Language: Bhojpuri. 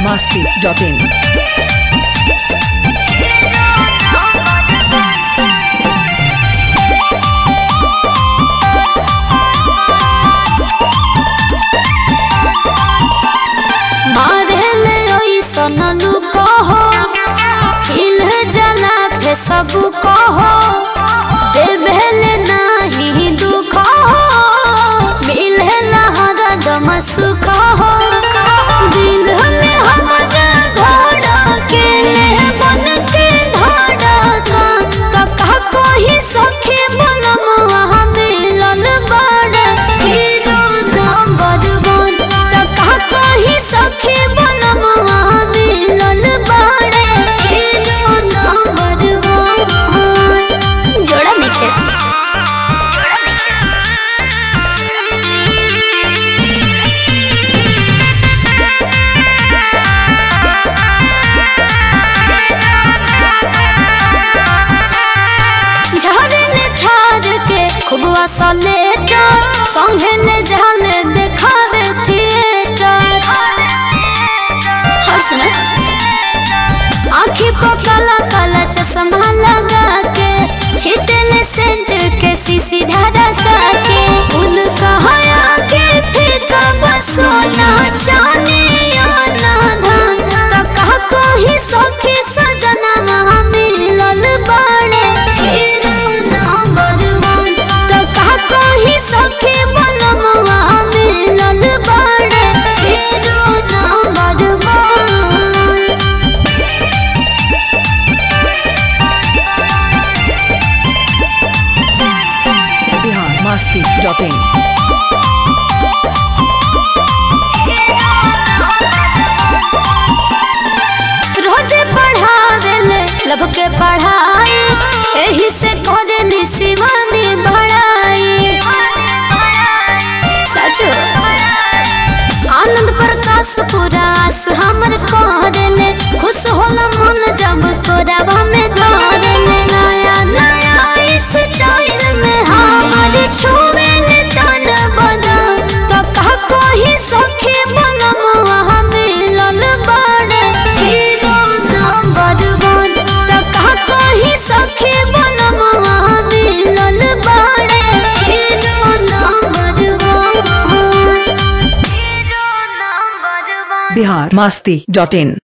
masti.in. मारेले ओइसन लुकहो हिल जला फे सब कहो देवेले नाही दुख हो मिले हरदम सुख हो दिल में हमारा घोड़ा के बन के धड़का कका कोही सखी बनम वहाँ मिलल बड़ हीरो नंबर वन कका कोही सखी बनम वहाँ मिलल बड़ हीरो नंबर वन जोड़ा लिखे झरले छाड़ के खूब असले संगे ले जाले देखावे थिएटर हर सुने आँखी पर काला काला चश्मा लगा के छिटले सेंट के सीसी ढरका के उनका हया के फीका बसोना चांदी ना धान तो कहा कोही सखी सजना वहाँ मिलल बाड़े हीरो नंबर वन तो कहा कोही सखी बनम वहाँ मिलल बाड़े हीरो नंबर वन Bihar masti.in. रोजे पढ़ावेले लब के पढ़ाई एही से करे शिवानी बढ़ाई सचो आनंद प्रकाश पुरास हमर करेले खुश होला मन जब कोरावा में धरेले नया नया स्टाइल में हमर छुवेले तन बदन तो कहा कोही सखी बनम वहाँ मिलल बड़ हीरो नंबर वन तो कहा कोही सखी बनम वहाँ मिलल बड़ हीरो नंबर वन Bihar masti.in.